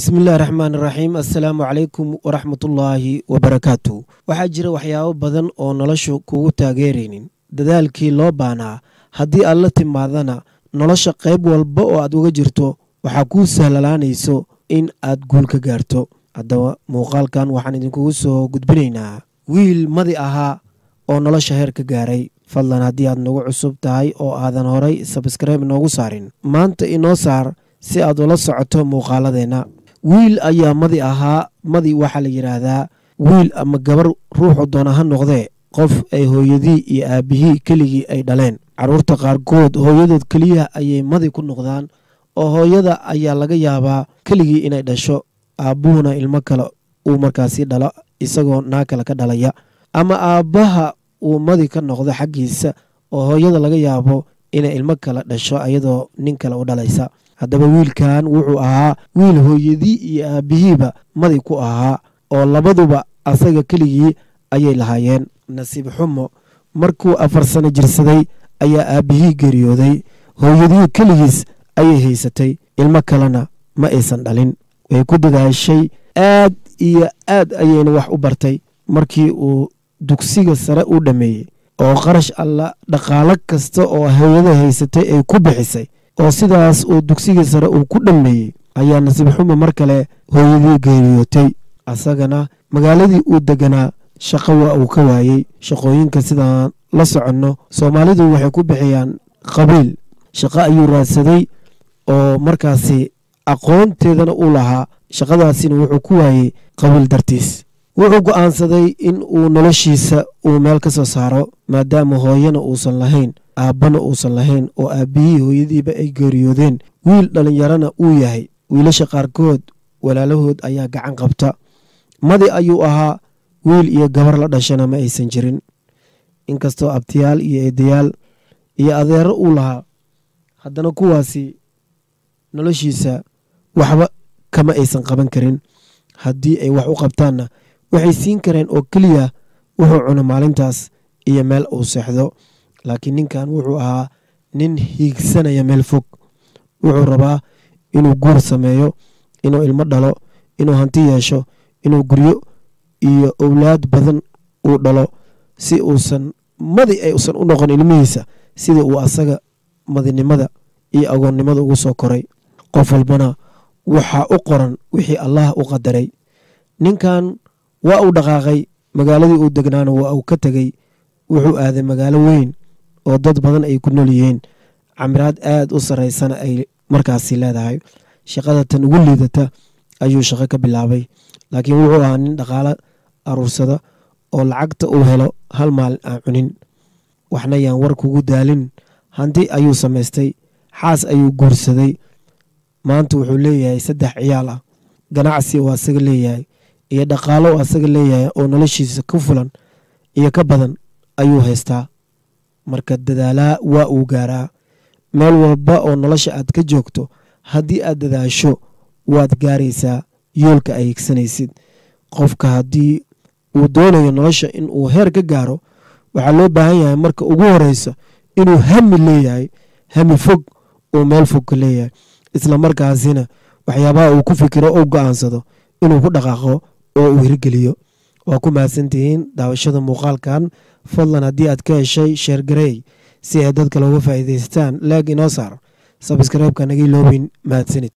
bismillahi raxmaan iraxiim assalaamu calaykum waraxmatullaahi wabarakaatu waxaa jira waxyaabo badan oo nolosha kugu taageeraynin dadaalkii loo baanaa haddii aad la timaadana nolosha qayb walba oo aad uga jirto waxaa kuu sahlalaanayso in aad guul ka gaarto haddaba muuqaalkan waxaan idinkugu soo gudbinaynaa wiil madi ahaa oo nolosha heer ka gaaray fadlan haddii aad nagu cusub tahay oo aadan horay sabskribe noogu saarin maanta inoo saar si aad ula socoto muuqaaladeenna wiil ayaa madi ahaa madi waxaa la yidhaahdaa wiil ama gabar ruuxu doona ha noqdee qof ay hooyadii iyo aabbihii keligii ay dhaleen carruurta qaarkood hooyadood keliya ayay madi ku noqdaan oo hooyada ayaa laga yaabaa keligii inay dhasho aabbuhuna ilmo kale uu markaasi dhalo isagoo naa kale ka dhalaya ama aabbaha uu madi ka noqdo xaggiisa oo hooyada laga yaabo inay ilmo kale dhasho iyadoo nin kale u dhalaysa haddaba wiilkan wuxuu ahaa wiil hooyadii iyo aabbihiiba madi ku ahaa oo labaduba asaga keligii ayay lahaayeen nasiib xumo markuu afar sano jirsaday ayaa aabbihii geeriyooday hooyadii keligiis ayay haysatay ilmo kalena ma aysan dhalin way ku dadaashay aad iyo aad ayayna wax u bartay markii uu dugsiga sare u dhammeeyey oo qarash alla dhaqaalo kasta oo hooyada haysatay ay ku bixisay oo sidaas uu dugsigii sare uu ku dhammeeyey ayaa nasiib xumo mar kale hooyadii geeriyootay asagana magaaladii uu deganaa shaqo waa uu ka waayey shaqooyinka sidaan la soconno soomaalidu waxay ku bixiyaan qabiil shaqo ayuu raadsaday oo markaasi aqoonteedana u lahaa shaqadaasina wuxuu ku waayey qabiil dartiis wuxuu go'aansaday in uu noloshiisa uu meel ka soo saaro maadaama hooyana uusan lahayn aabbana uusan lahayn oo aabbihii hooyadiiba ay geeriyoodeen wiil dhallinyarana uu yahay wiilasha qaarkood walaalahood ayaa gacan qabta madi ayuu ahaa wiil iyo gabar la dhashana ma aysan jirin inkastoo abtiyaal iyo eedayaal iyo adeero uu lahaa haddana kuwaasi noloshiisa waxba kama aysan qaban karin haddii ay wax u qabtaanna waxay siin kareen oo keliya wuxuu cuno maalintaas iyo meel uu seexdo laakiin ninkan wuxuu ahaa nin hiigsanaya meel fog wuxuu rabaa inuu guur sameeyo inuu ilmo dhalo inuu hanti yeesho inuu guryo iyo owlaad badan uu dhalo si uusan madi ay usan u noqon ilmihiisa sida uu asaga madinimada iyo agoonnimada ugu soo koray qof walbana waxaa u qoran wixii allah u qadaray ninkan waa uu dhaqaaqay magaaladii uu degnaana waa uu ka tegey wuxuu aaday magaalo weyn oo dad badan ay ku nool yihiin camiraad aad u sarraysana ay markaasi leedahay shaqada tan ugu liidata ayuu shaqo ka bilaabay laakiin wuxuu ahaa nin dhaqaalo aruursada oo lacagta uu helo hal maalin aan cunin waxna yaan war kugu daalin hanti ayuu samaystay xaas ayuu guursaday maanta wuxuu leeyahay saddex ciyaal ah ganacsi oo asaga leeyahay iyo dhaqaalo oo asaga leeyahay oo noloshiisa ka fulan iyo ka badan ayuu haystaa marka dadaalaa waa uu gaaraa meel walba oo nolosha aad ka joogto haddii aad dadaasho waad gaaraysaa yoolka ay higsanaysid qofka haddii uu doonayo nolosha in uu heer ka gaaro waxaa loo baahan yahay marka ugu horeysa inuu hami leeyahay hami fog uu meel fog ka leeyahay isla markaasina waxyaabaha uu ku fikiro ou go-aansado inuu ku dhaqaaqo oo uu hirgeliyo waa ku mahadsantihiin daawashada muuqaalkan fadlan haddii aad ka heshay sheergareey si ay dadka looga faa'iidaystaan laag inoo saar sabskreibka naga iloobin mahadsanid